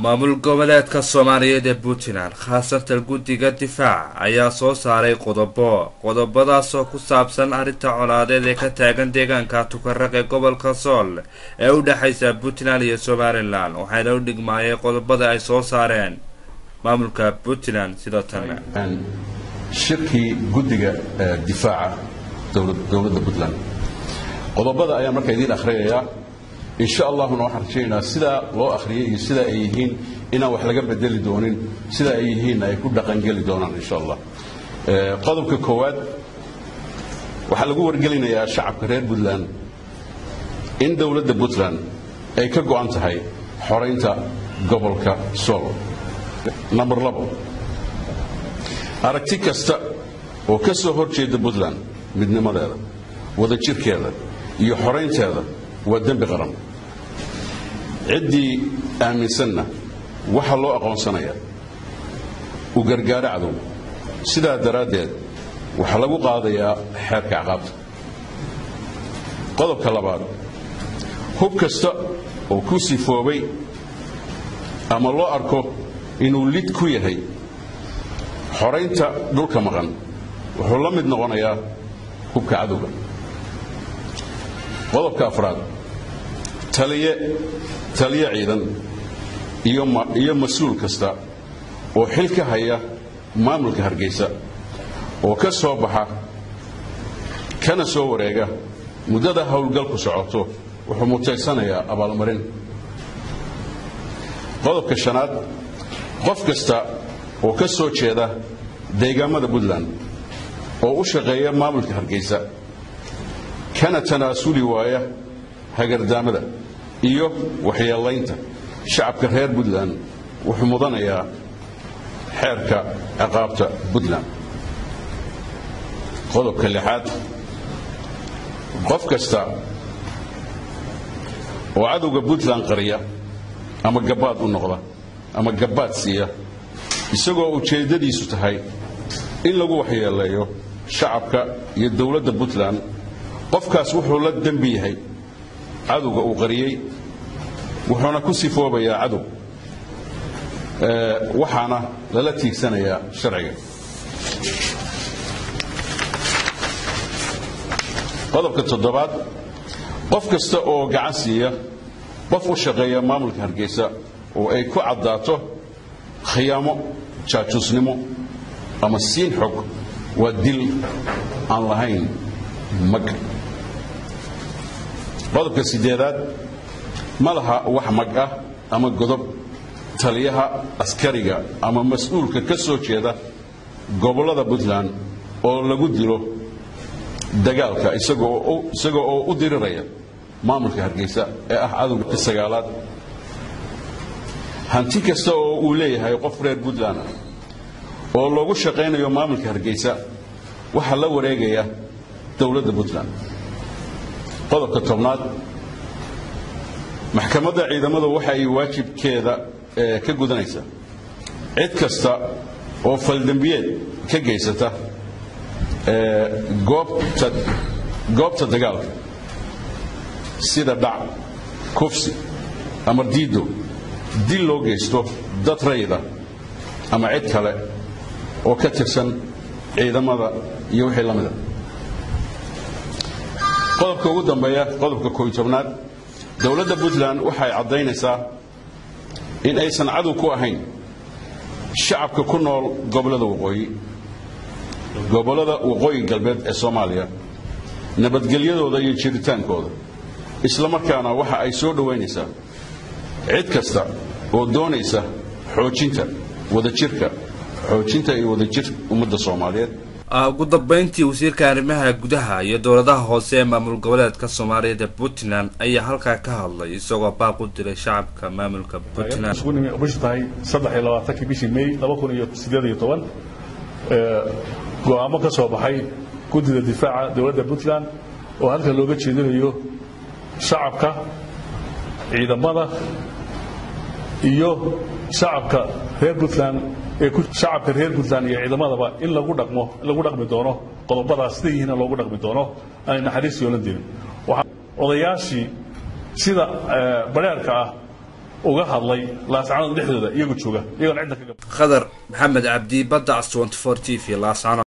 maamul goboleedka soomaaliyeed ee puntland khaasatan guddiga difaac ayaa soo saaray qodobo qodobadaasoo ku saabsan arrinta colaadeed ee ka taagan deegaanka tukaraq ee gobolka sool ee u dhexaysa puntland iyo somalilan waxayna u dhigmaayeen qodobada ay soo saareen maamulka puntland sidoo tan shirkii guddiga difaaca dowladda puntland qodobada ayaan markaa idiin akhriyayaa insha allahuna waxaan rajaynaynaa sidaa loo akhriyay iyo sidaa ay yihiin inaan wax laga bedeli doonin sidaa ay yihiinna ay ku dhaqangeli doonaan insha allah qodobka koowaad waxaa lagu wargelinayaa shacabka reer puntland in dowladda puntland ay ka go'an tahay xoraynta gobolka sool namber labo aragti kasta oo ka soo hor jeeda puntland midnimadeeda wadajirkeeda iyo xoraynteeda waa dembi qaran ciddii aaminsanna waxaa loo aqoonsanayaa u gargaaro cadow sidaa daraaddeed waxaa lagu qaadayaa xeerka caqaabta qodobka labaad hub kasta oo ku sifoobay ama loo arko inuu lid ku yahay xoraynta dhulka maqan wuxuu la mid noqonayaa hubka cadowga qodobka afraad taliye taliye ciidan iyo mas-uul kasta oo xil ka haya maamulka hargeysa oo ka soo baxa kana soo wareega muddada howlgalku socoto wuxuu mutaysanayaa abaalmarin qodobka shanaad qof kasta oo ka soo jeeda deegaamada puntland oo u shaqeeya maamulka hargeysa kana tanaasuli waaya hagardaamada iyo waxyeelaynta shacabka reer puntland wuxuu mudanayaa xeerka ciqaabta puntland qodobka lixaad qof kasta oo cadowga puntland qariya ama gabbaad u noqda ama gabbaad siiya isagoo ujeeddadiisu tahay in lagu waxyeeleeyo shacabka iyo dowladda puntland qofkaas wuxuu la dembi yahay cadowga uu qariyey wuxuuna ku sifoobayaa cadow waxaana lala tiigsanayaa sharciga qodobka toddobaad qof kasta oo gacan siiya qof u shaqeeya maamulka hargeysa oo ay ku caddaato khiyaamo jaajuusnimo ama siin xog waa dil aan lahayn mag qodobka sideedaad ma laha wax mag ah ama godob taliyaha askariga ama mas-uulka ka soo jeeda gobollada puntland oo lagu dilo dagaalka isaga oo u diriraya maamulka hargeysa ee ah cadowga sagaalaad hanti kasta oo uu leeyahay qof reer puntland ah oo loogu shaqaynayo maamulka hargeysa waxaa la wareegaya dowladda puntland qodobka tobnaad maxkamadda ciidamadu waxa ay waajibkeeda ka gudanaysaa cid kasta oo faldembiyeed ka geysata goobta dagaalka sida dhac kufsi ama diido dil loo geysto dad rayida ama cid kale oo ka tirsan ciidamada iyo wixii la mida qodobka ugu dambeeya qodobka kooiy tobnaad dowladda puntland waxay caddaynaysaa in aysan cadow ku ahayn shacabka ku nool gobollada waqooyi gobollada waqooyi galbeed ee soomaaliya nabadgelyadooda iyo jiritaankooda isla markaana waxa ay soo dhowaynaysaa cid kasta oo doonaysa xoojinta wadajirka xoojinta iyo wadajir ummadda soomaaliyeed ugu dambeyntii wasiirka arrimaha gudaha iyo dowladaha hoose ee maamul goboleedka soomaaliyeed ee puntland ayaa halkaa ka hadlay isagoo baaq u diray shacabka maamulka puntland bishu tahay saddex iyo labaatankii bishii may laba kun iyo sideed iyo toban go-aamo ka soo baxay guddida difaaca dowladda puntland oo halka looga jeedinayo shacabka ciidamada iyo shacabka reer puntland ee shacabka reer puntland iyo ciidamadaba in lagu dhaqmo lagu dhaqmi doono qodobadaas sida yihiina loogu dhaqmi doono aanay naxariis yoolan dirin odayaashii sida bareerka ah uga hadlay laascanood dhexdooda iyagu jooga iyagoon cidda ka gab khadar maxamed cabdi badda s t t v laascanood